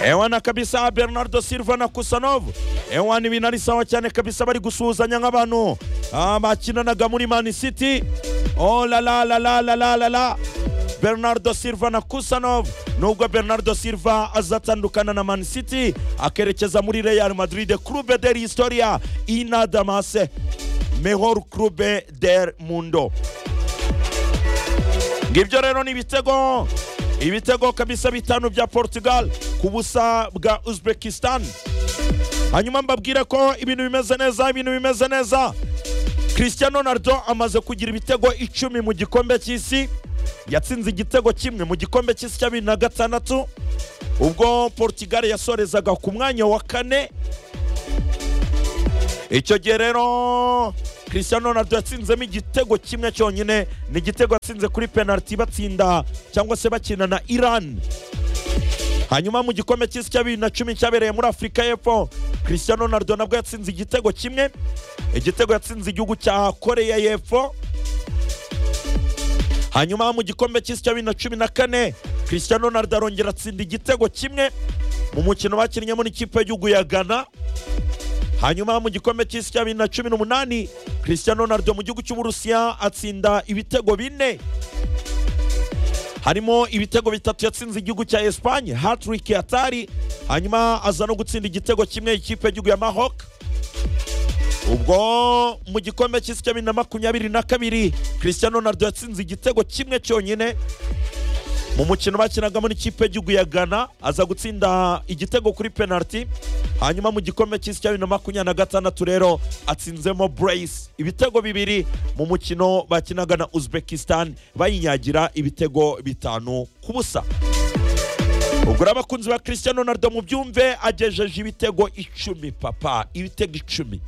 ewana kabisa bernardo silva na kusanovu ewana ibintu ari sawa cyane kabisa bari gusuhuzanya nk'abantu ah, bakinanaga muri mani city oh la la la la la la la la bernardo silva na kusanov nubwo bernardo silva azatandukana na man city akerekeza muri real madrid clube del historia inadamase mejor clube del mundo ngibyo rero ni ibitego ibitego kabisa bitanu bya portugal ku busa bwa uzbekistan hanyuma mbabwire ko ibintu bimeze neza ibintu bimeze neza christian ronaldo amaze kugira ibitego icumi mu gikombe cy'isi yatsinze igitego kimwe mu gikombe cy'isi cya bibiri na gatandatu ubwo portugal yasorezaga ku mwanya wa kane icyo gihe rero christian ronaldo yatsinzemo igitego kimwe cyonyine ni igitego yatsinze kuri penaliti batsinda cyangwa se bakina na iran hanyuma mu gikombe cy'isi cya bibiri na cumi cyabereye muri afurika y'epfo christian ronaldo nabwo yatsinze igitego kimwe igitego yatsinze igihugu cya koreya y'epfo hanyuma mu gikombe cy'isi cya bibiri na cumi na kane christian ronaldo arongera atsinda igitego kimwe mu mukino bakinnyemo n'ikipe y'igihugu ya ghana hanyuma mu gikombe cy'isi cya bibiri na cumi n'umunani christian ronaldo mu gihugu cy'uburusiya atsinda ibitego bine harimo ibitego bitatu yatsinze igihugu cya esipanye hatrick yatari hanyuma aza no gutsinda igitego kimwe ikipe y'igihugu ya mahok ubwo mu gikombe cy'isi cya bibiri na makumyabiri na kabiri christian ronaldo yatsinze igitego kimwe cyonyine mu mukino bakinagamo n'ikipe y'igihugu ya ghana aza gutsinda igitego kuri penaliti hanyuma mu gikombe cy'isi cya bibiri na makumyabiri na gatandatu rero atsinzemo burayisi ibitego bibiri mu mukino bakinaga na uzbekistan bayinyagira ibitego bitanu ku busa ubwo rero abakunzi ba christian ronaldo mu byumve agejeje ibitego icumi papa ibitego icumi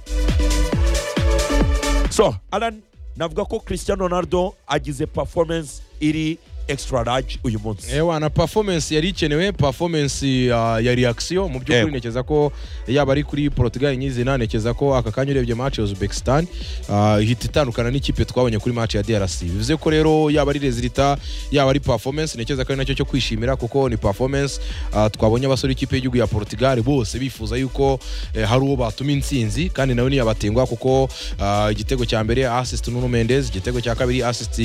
so alan navuga ko christian ronaldo agize performance iri extra large uyu munsi ewa na performance yari ikenewe performance uh, ya reaction mu by'ukuri Yego. ntekereza ko yaba ari kuri Portugal nyizina ntekereza ko aka kanya urebye match ya Uzbekistan uh, ihita itandukana n'ikipe twabonye kuri match ya DRC bivuze ko rero yaba ari resulta yaba ari performance ntekereza ko ari nacyo cyo kwishimira kuko ni performance uh, twabonye abasore ikipe y'igihugu ya Portugal bose bifuza yuko eh, hari uwo batuma intsinzi kandi nawe ntiyabatengwa kuko uh, igitego cya mbere assist Nuno Mendes igitego cya kabiri assist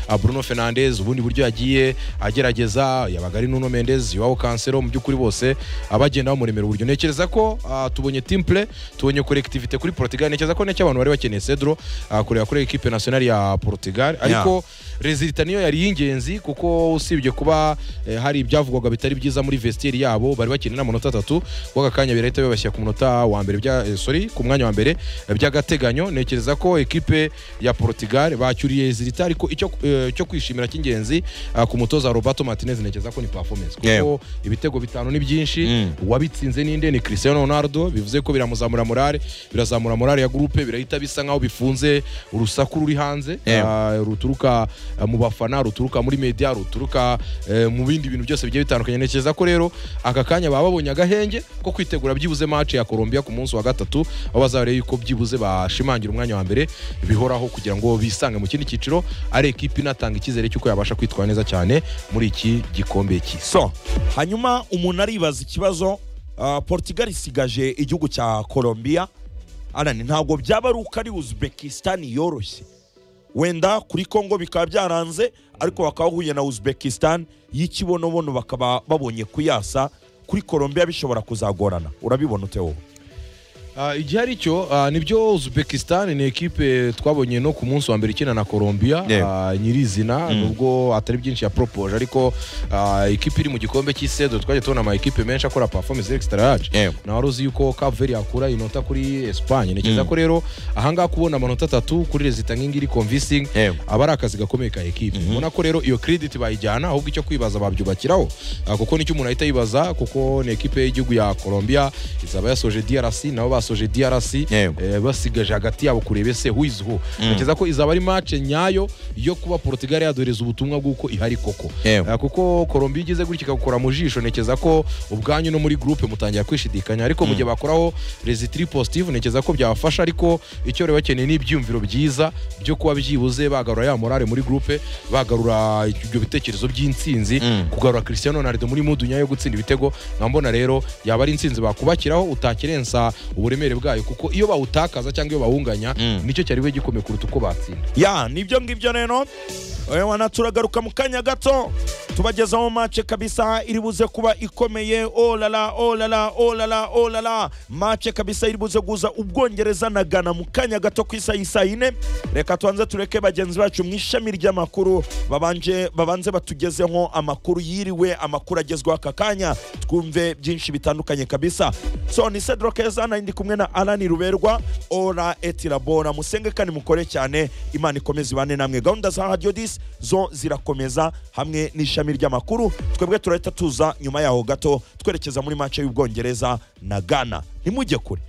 uh, Bruno Fernandes ubundi buryo yagiye agerageza yabaga ari Nuno Mendes iwabo Cancelo mu by'ukuri bose abagenda bamuremera uburyo ntekereza ko ah, tubonye team play tubonye collectivité kuri Portugal ntekereza ko n'icyo abantu bari bakeneye Cedro ah, kureba kuri equipe nationale ya Portugal ariko resulta niyo yari y'ingenzi kuko usibye kuba eh, hari ibyavugwaga bitari byiza muri vestiaire yabo bari bakeneye n'amanota atatu kuko aka kanya birahita bibashyira ku munota wa mbere bya eh, sorry ku mwanya wa mbere eh, by'agateganyo ntekereza ko ekipe ya Portugal bacyuriye resulta ariko icyo eh, cyo kwishimira cy'ingenzi ah, ku mutoza Roberto Martinez ntekereza ko ni performance kuko Yewe. ibitego bitanu ni byinshi Mm. uwabitsinze ninde ni Cristiano Ronaldo bivuze ko biramuzamura morale birazamura morale ya groupe birahita bisa nkaho bifunze urusaku ruri hanze Yewe. ah, ruturuka ah, mu bafana ruturuka muri media ruturuka eh, mu bindi bintu byose bigiye bitandukanye ntekereza ko rero aka kanya baba babonye agahenge ko kwitegura byibuze match ya Colombia ku munsi wa gatatu aho bazabareba yuko byibuze bashimangira umwanya wa mbere bihoraho kugira ngo bisange mu kindi cyiciro ari ekipi inatanga icyizere cy'uko yabasha kwitwara neza cyane muri iki gikombe cy'isi so hanyuma umuntu aribaza ikibazo ah, portugal isigaje igihugu cya colombia arani ntabwo byaba ari uko ari uzbekistan yoroshye wenda kuri congo bikaba byaranze ariko bakaba bahuye na uzbekistan y'ikibonobono bakaba babonye kuyasa kuri colombia bishobora kuzagorana urabibona ute wowe Ah, igihe ari cyo ah, nibyo uzbekistan ni ekipe twabonye no ku munsi wa mbere ikina na colombia Yego. ah, nyirizina nubwo atari byinshi yapropoje ariko ah, ekipe iri mu gikombe cy'isedo twagiye tubona ama ekipe menshi akora performance extra large Yego. na wari uzi yuko cap vert yakura inota kuri espanye ntekereza ko rero ahangaha kubona amanota atatu kuri rezita nk'ingi iri convincing Yego. aba ari akazi gakomeye ka ekipe ubona ko rero iyo credit bayijyana ahubwo icyo kwibaza babyubakiraho ah, kuko nicyo umuntu ahita yibaza kuko ni ekipe y'igihugu ya colombia izaba yasoje drc nabo basoje drc Yego. eh, basigaje hagati yabo kureba ese who is who ntekereza ko izaba ari match nyayo yo kuba portugal yadoreza ubutumwa bw'uko ihari koko Yego. Eh, kuko colombia igeze gutya ikagukora mu jisho ntekereza ko ubwanyu no muri groupe mutangira kwishidikanya ariko mu gihe bakoraho resitiri positive ntekereza ko byabafasha ariko icyo bari bakeneye ni ibyiyumviro byiza byo kuba byibuze bagarura ya morale muri groupe bagarura ibyo bitekerezo by'intsinzi Mm. kugarura Cristiano Ronaldo muri mudu nyayo yo gutsinda ibitego nkambona rero yaba ari intsinzi bakubakiraho utakirensa uburemere bwayo kuko iyo bawutakaza cyangwa iyo bawunganya Mm. nicyo cyari we gikomeye kuruta uko batsinda ya nibyo ngibyo rero Eh, wana turagaruka mu kanya gato tubagezaho mace kabisa iri buze kuba ikomeye olala olala olala olala mace kabisa iri buze guza ubwongereza na gana mu kanya gato ku isaha isa yine reka tubanze tureke bagenzi bacu mu ishami ry'amakuru babanje babanze batugezeho amakuru yiriwe amakuru agezweho aka kanya twumve byinshi bitandukanye kabisa so ni cedro keza nari ndi kumwe na alani ruberwa ora etirabora musenge kandi mukore cyane imana ikomeze ibane namwe gahunda za radio dis zo zirakomeza hamwe n'ishami ry'amakuru twebwe turahita tuza nyuma yaho gato twerekeza muri mace y'ubwongereza na ghana ntimujye kure